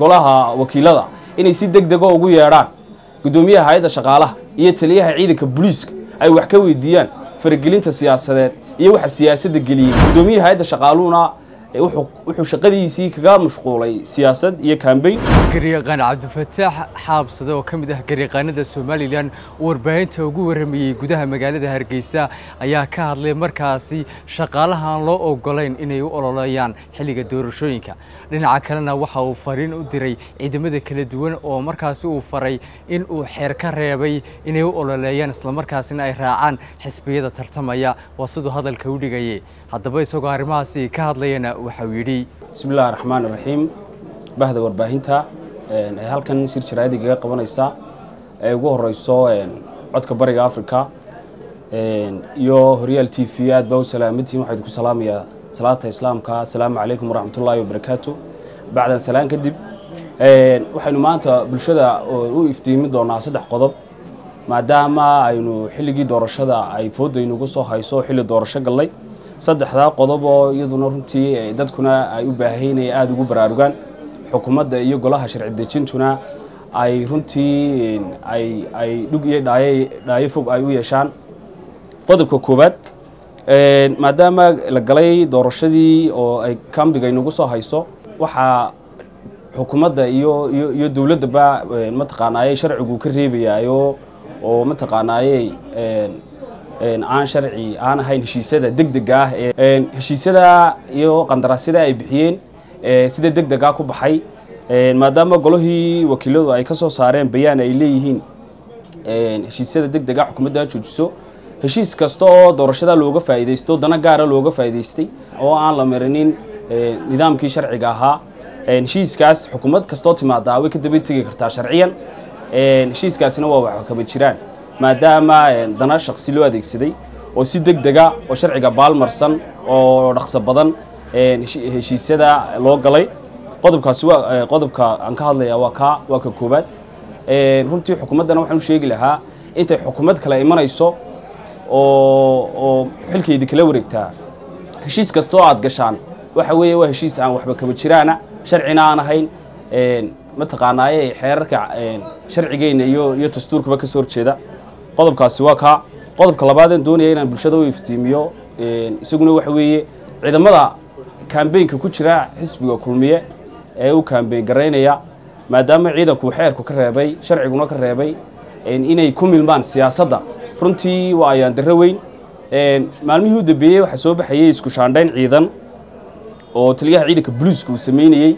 golaha wakiilada inay si deg dego ugu yeedhaan guddoomiyaha hay-adda shaqaalaha iyo taliyaha ciidanka booliiska ay wax ka weydiiyaan faragelinta siyaasadeed iyo waxa siyaasadda geliyey guddoomiyaha hay-adda shaqaaluhuna wuxuu shaqadiisii kaga mashquulay siyaasad iyo kambeyn garyaqaan cabdifataax xaabsade oo ka mid ah garyaqaanada somalilan warbaahinta ugu waramayey gudaha magaalada hargeysa ayaa ka hadlay markaasi shaqaalahaan loo ogolayn inay u ololeeyaan xilliga doorashooyinka dhinaca kalena waxa uu fariin u diray ciidamada kala duwan oo markaasi uu faray in uu xeer ka reebay inay u ololeeyaan islamarkaasina ay raacaan xisbiyada tartamaya waa siduu hadalka u dhigayay haddaba isagoo arrimahaasi ka hadlayana waxauu yidhi bismi illahi raxmaan iraxiim bahda warbaahinta ee halkan shir jaraayad igaga qabanaysa ee ugu horeyso codka bariga africa iyo horyaal t v aad baa u salaamantihin waxaa idinku salaamayaa salaata islaamka asalaamu calaykum waraxmatullaahi wabarakaatu bacdan salaan kadib waxaynu maanta bulshada u iftiimi doonaa saddex qodob maadaama aynu xilligii doorashada ay foodaynugu soo hayso xilli doorasho gallay saddexdaa qodob oo iyaduna runtii dadkuna ay u baahaynaya aada ugu baraarugaan xukuumadda iyo golaha sharci dejintuna ay runtii ay ay dhug iyo dhaaye dhaayo fog ay u yeeshaan qodobka koowaad maadaama la galay doorashadii oo ay kambiga inagu soo hayso waxaa xukuumadda iyo iyo iyo dowladdaba mataqaanaaye sharcigu ka reebayaayo oo mataqaanaaye aan sharci aan ahayn heshiisyada deg dega ah ee heshiisyada iyo qandaraasyada ay bixiyeen sida deg dega ku baxay maadaama golihii wakiiladu ay ka soo saareen bayaan ay leeyihiin heshiisyada deg dega xukuumadda joojiso heshiis kasta oo doorashada looga faa'iidaysto dana gaara looga faa'iidaystay oo aan la marinin nidaamkii sharciga ahaa heshiiskaas xukuumad kastoo timaadaa way ka daba tegi kartaa sharciyan heshiiskaasina waa wax kama jiraan maadaama dana shaksi loo adeegsaday oo si deg dega oo sharciga baalmarsan oo dhaqso badan heshiisyada loo galay qodobkaasi waa qodobka aan ka hadlaya waa ka waa ka koobaad runtii xukuumaddana waxaan u sheegi lahaa intay xukuumad kale imanayso oo oo xilkeydii kala wareegtaa heshiis kastoo aad gashaan waxa weeye waa heshiis aan waxba kama jiraana sharcina aan ahayn mataqaanaaye xeerarka sharcigeenna iyo iyo dastuurkaba ka soo horjeeda qodobkaasi waa kaa qodobka labaadeen doonaya inaan bulshada u iftiimiyo isaguna waxa weeye ciidamada kambeynka ku jira xisbiga kulmiye ee u kambeyn garaynaya maadaama ciidanku xeerku ka reebay sharciguna ka reebay inay ku milmaan siyaasadda runtii waa ayaan darro weyn maalmihii u dambeeyey waxaa soo baxayay isku shaandhayn ciidan oo taliyaha ciidanka boliiska uu sameynayey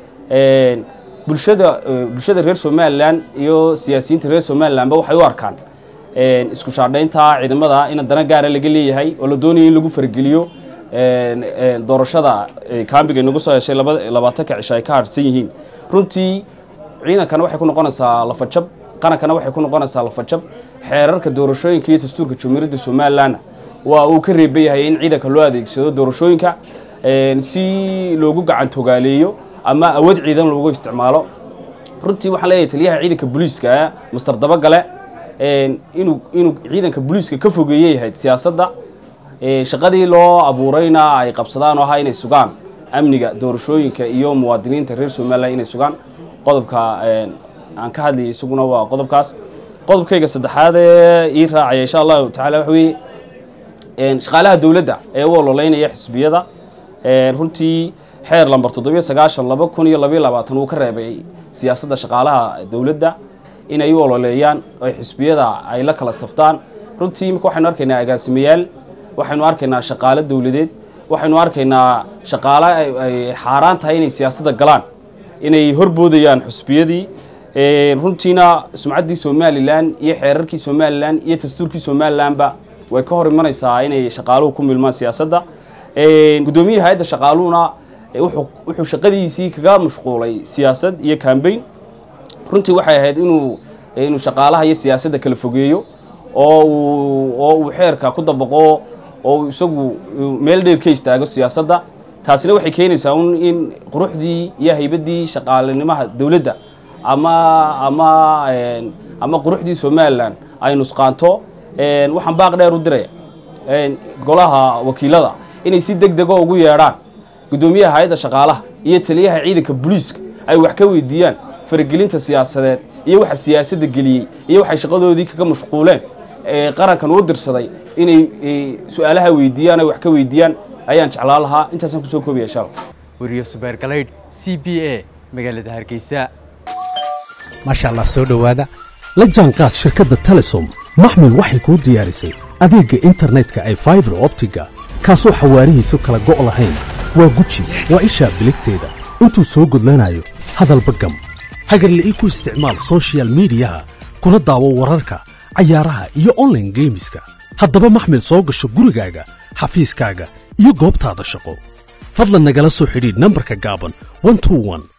bulshada bulshada reer somalilan iyo siyaasiyiinta reer somalilanba waxay u arkaan isku shaandhaynta ciidamada in dana gaara laga leeyahay oo la doonaya in lagu fargeliyo doorashada kambiga inagu soo heshay labaatanka cisho ay ka harsan yihiin runtii ciidankana waxay ku noqonaysaa lafajab qarankana waxay ku noqonaysaa lafajab xeerarka doorashooyinka iyo dastuurka jumhuuriyadda somalilanna waa uu ka reeban yahay in ciidanka loo adeegsado doorashooyinka si loogu gacan togaaleeyo ama awood ciidan loogu isticmaalo runtii waxaan leeyahay taliyaha ciidanka booliiska master dabagale inuu inuu ciidanka booliiska ka fogeeyey ahayd siyaasadda shaqadii loo abuurayna ay qabsadaan oo ahaa inay sugaan amniga doorashooyinka iyo muwaadiniinta reer somalilan inay sugaan qodobka aan ka hadlayay isaguna waa qodobkaas qodobkayga saddexaad ee ii raacaya insha allahu tacala waxa weeye shaqaalaha dowladda ee u ololeynaya xisbiyada runtii xeer lamber toddobiyo sagaashan laba kun iyo labayo labaatan uu ka reebay siyaasadda shaqaalaha dowladda inay u ololeeyaan oo xisbiyada ay la kala saftaan runtii imika waxaynu arkaynaa agaasimayaal waxaynu arkaynaa shaqaalo dowladeed waxaynu arkaynaa shaqaalo ay xaaraan tahay inay siyaasadda galaan inay horboodayaan xusbiyadii runtiina sumcaddii somalilan iyo xeerarkii somalilan iyo dastuurkii somalilanba way ka hor imanaysaa inay shaqaaluhu ku milmaan siyaasadda guddoomiyaha hay-adda shaqaaluhuna wuxuu shaqadiisii kaga mashquulay siyaasad iyo kambeyn runtii waxay ahayd inuu inuu shaqaalaha iyo siyaasadda kala fogeeyo oo uu oo uu xeerka ku dabaqo oo isagu meel dheer ka istaago siyaasadda taasina waxay keenaysaa un in quruxdii iyo haybaddii shaqaalinimaha dowladda ama ama ama quruxdii somalilan ay nusqaanto waxaan baaq dheer u diraya golaha wakiilada inay si deg dego ugu yeedhaan guddoomiyaha hay-adda shaqaalaha iyo taliyaha ciidanka booliiska ay wax ka weydiiyaan faragelinta siyaasadeed iyo waxa siyaasadda geliyey iyo waxay shaqadoodii kaga mashquuleen ee qarankan uu dirsaday inay su-aalaha weydiiyaan ay wax ka weydiiyaan ayaan jeclaan lahaa intaasaan kusoo koobaya insha allah weriye subeer galaydh c b a magaalada hargeysa maasha allah soo dhowaada la jaanqaad shirkadda telesom maxmil waxay kuu diyaarisay adeegga internetka ay faibar optiga kaasoo xawaarihiisu kala go' lahayn waa guji waa ishaa biligteeda intuu soo gudlanayo hadalba gam hagarla'ii ku isticmaal sochial midiyaha kuna daawo wararka cayaaraha iyo onlaine geemiska haddaba maxmil soo gasho gurigaaga xafiiskaaga iyo goobtaada shaqo fadlan nagala soo xidhiidh nambarka gaaban